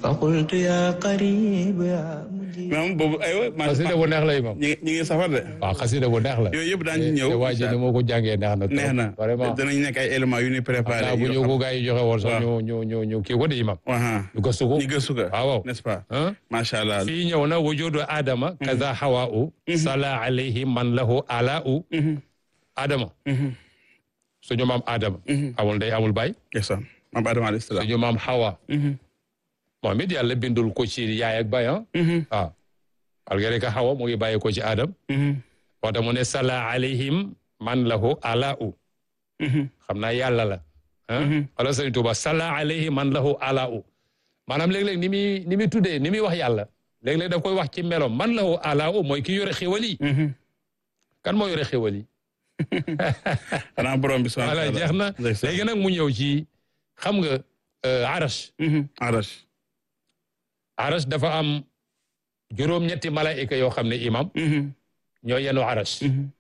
فقلت يا قريب يا مجيب maam boobu aywa. xasida bu neex la imam ñi ngi ñi ngi safar de. waaw xasida bu neex la yooyu yëpp daan ci ñëw. te waa ji ni moo ko jàngee neex na trop neex na vraiment danañ nekk ay éléments yu ñuy préparé. naa bu ñu ko gars yi joxe woon sax ñu ñu ñu ñu kii ko de imam ñu gëstu ko ñu gëstu ko. waaw waaw n'est-ce pas. ah macha allah. fii ñëw na wujudu adama kaza hawa'u sala alayhi man lahu ala'u adama suñu maam adama amul ndey amul baay ndeysaan maam Adama alayhi salaam. suñu maam hawa moom it yàlla bindul ko ci yaay ak baay ah waaw malgré que hawa mu ngi bàyyi ko ci adam moo tax mu ne sala alayhim man lahu ala'u xam naa yàlla la ah wala sëñ Tuuba sala alayhi man lahu ala'u maanaam léeg-léeg ni muy ni muy tuddee ni muy wax yàlla léeg-léeg daf koy wax ci melom man lahu ala'u mooy ki yore xéwal yi kan moo yore xéwal yi xanaa borom bi subhanahu wa voilà taala. jeex na ndeysaan. léegi nag mu ñëw ci xam nga arash Arash. arash dafa am juróom-ñetti malaayika yoo xam ne imam ñoo yenu arash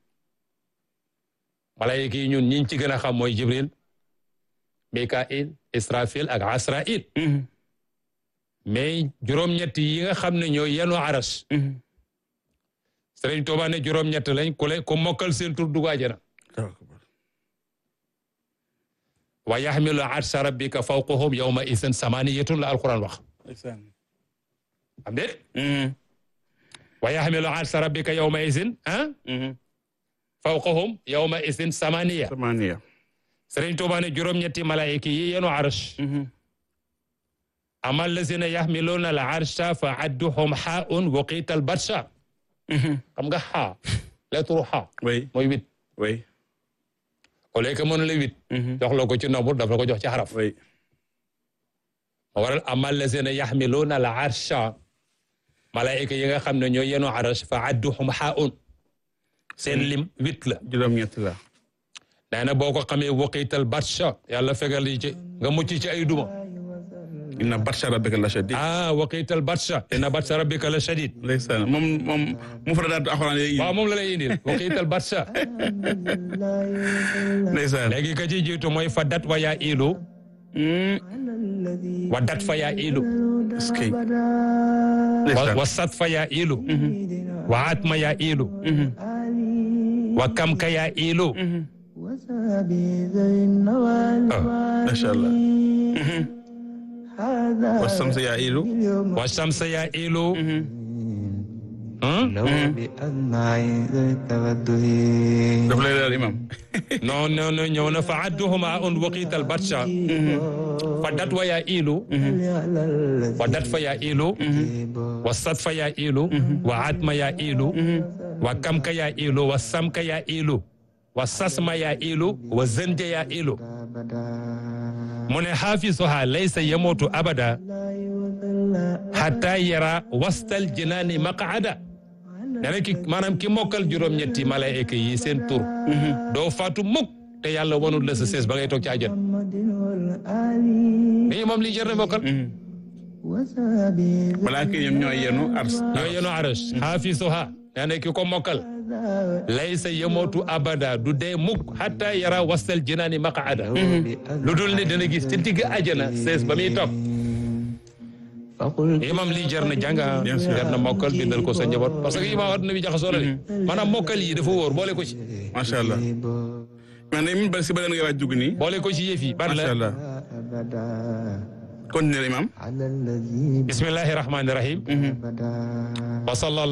malaayika yi ñun ñiñ ci gën a xam mooy jibril mikail israfil ak asrail mais juróom-ñetti yi nga xam ne ñoo yenu arash Sëriñ Tuubaa ne juróom-ñett lañ ku le ku mokkal seen tur dugg àjjana wa yaxmilu arsha rabbika fawqahum yawma isin samaniyatun la alquran wax ndeysaan. am déet wa yaxmilu arsha rabbika yawma isin ah fawqahum yawma isin samaniya Samaniya. Sëriñ Tuubaa ne juróom-ñetti malaayika yi yenu arsh ama allazina yaxmiluuna al arsha fa adduhum xaaun waqiita al batsha xam nga xaa lettre xaa oui mooy huit oui au lieu que mën la huit jox la ko ci nombre daf la ko jox ci xaraf oui. ma waral ama allazina yaxmiluuna al arsha malaayika yi nga xam ne ñoo yenu arsh fa adduhum xaaun seen lim huit la juróom-ñett la. nee na boo ko xamee waqiital batsha yàlla fegal yi ci nga mucc ci ay duma inna batsha rabbika la shadid. ah waqiital batsha inna batsha rabbika la shadid ndeysaan moom moom mu fa daal alxuraan yi. waaw moom la lay indil waqiital batsha ndeysaan. léegi ka ci jiitu mooy fa dat wa yaa ilu wa dat fa yaa ilu est-ce que. wa ndeysaan. wa sat fa yaa ilu wa atma yaa ilu wa kam ka yaa ilu وسابي ذوي النوال macha allah. هذا wasamsa yaa ilu. اليوم wa shamsa yaa ilu Hmm? لو بأدمع ذوي التوجه daf lay leer imam. non non non ñëw na fa adduhuma un waqiital batsha fa dat wa yaa ilu على الذي wa dat fa yaa ilu wa sat fa yaa ilu wa atma yaa ilu wa kamka yaa ilu wa samka yaa ilu wa sasma yaa ilu wa zanje yaa ilu أبدا mu ne xaafisuha laysa yamutu abada لا يضل hatta yara wastal jinaani maqaada nee na ki maanaam ki mokkal juróom-ñetti malaayika yi seen tur doo faatu mukk te yàlla wanul la sa sees ba ngay toog ci àjjana محمد والآل nii moom lii jar na mokkal وسابي ذوي malaaka yi ñoom ñooy yenu ars. ñoo yenu arash xaafisuha nee na ki ko mokkal laysa yamutu abada du dee mukk hatta yara wastal jinaani maqaada lu dul ne dana gis ci digg àjjana sees ba muy toog فقلت imam lii jar na jàng ah Bien sûr. jar na mokkal bindal ko sa njaboot parce que imam adduna bi jaxasoo la de maanaam mokkal yi dafa wóor boole ko ci macha allah. mais nag min ba si ba leen nga waaj dugg nii. boole ko ci yëf yi ban macha la allah. أبدا continuer imam. على الذي bismillahi rahmani rahim أبدا wa sallallahu